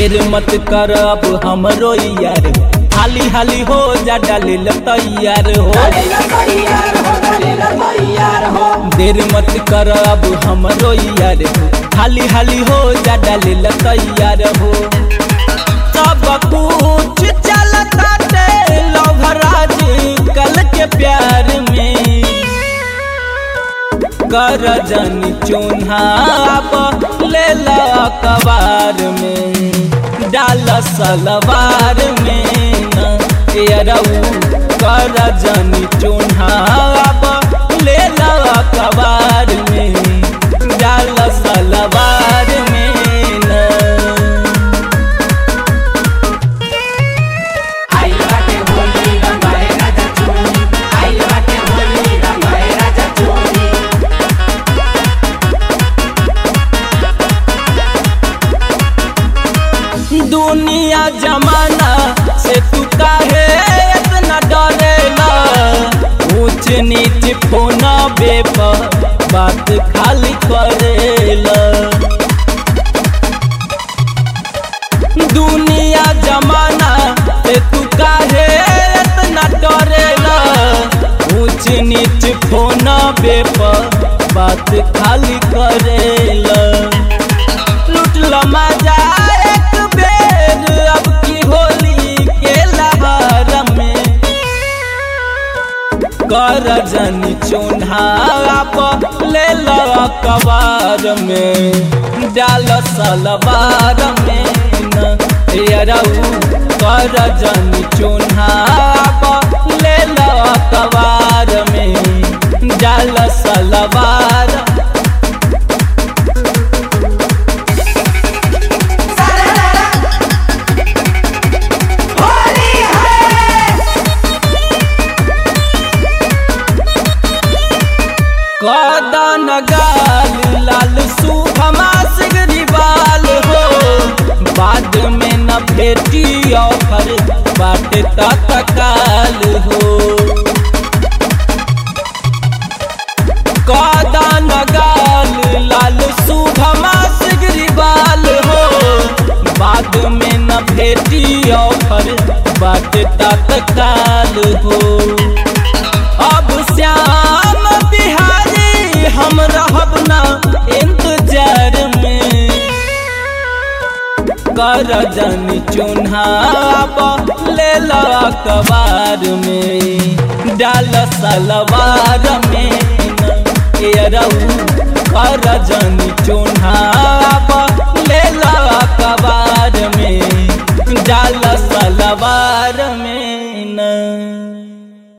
देर मत कर अब हमरो यार हाली हाली हो जा डाले तैयार हो देर मत कर अब हमरो यार हाली हाली हो जा डाले तैयार हो सब कुछ चलता लवराज कल के प्यार में कर जन चुनाव ले कबार में डाल सलवार में न एरऊ कर जन चुनाव ले कबार में डाल सलवार में न आई बाटे होली रंगाए राजा चोली आई बाटे होली रंगाए राजा चोली दुनिया जमाना से तू काहे इतना डरेला ऊंच नीच फोना बेप बात खाली करेला दुनिया जमाना से तू काहे इतना डरेला ऊंच नीच फोना बेप बात खाली करेला लुटल मजा एक बेर अब की होली के लहर में कर जनी चुनाव ले लो कबार में डाल सलवार में न यरऊ कर जनी चुनाव ले लो कबार में डाल सलवार होली है कदन गाल लाल सुभमा सिगरी बाल हो बाद में न भेटी ऑफर बाट तत्काल हो कदन गाल लाल सुभमा सिगरी बाल हो बाद में न भेटी ऑफर बाट तत्काल हो अब श्याम बिहारी हम रहब ना इंतजार में कर जन चुनाव ले लो अखबार में डाल सलवार में न एरऊ कर जन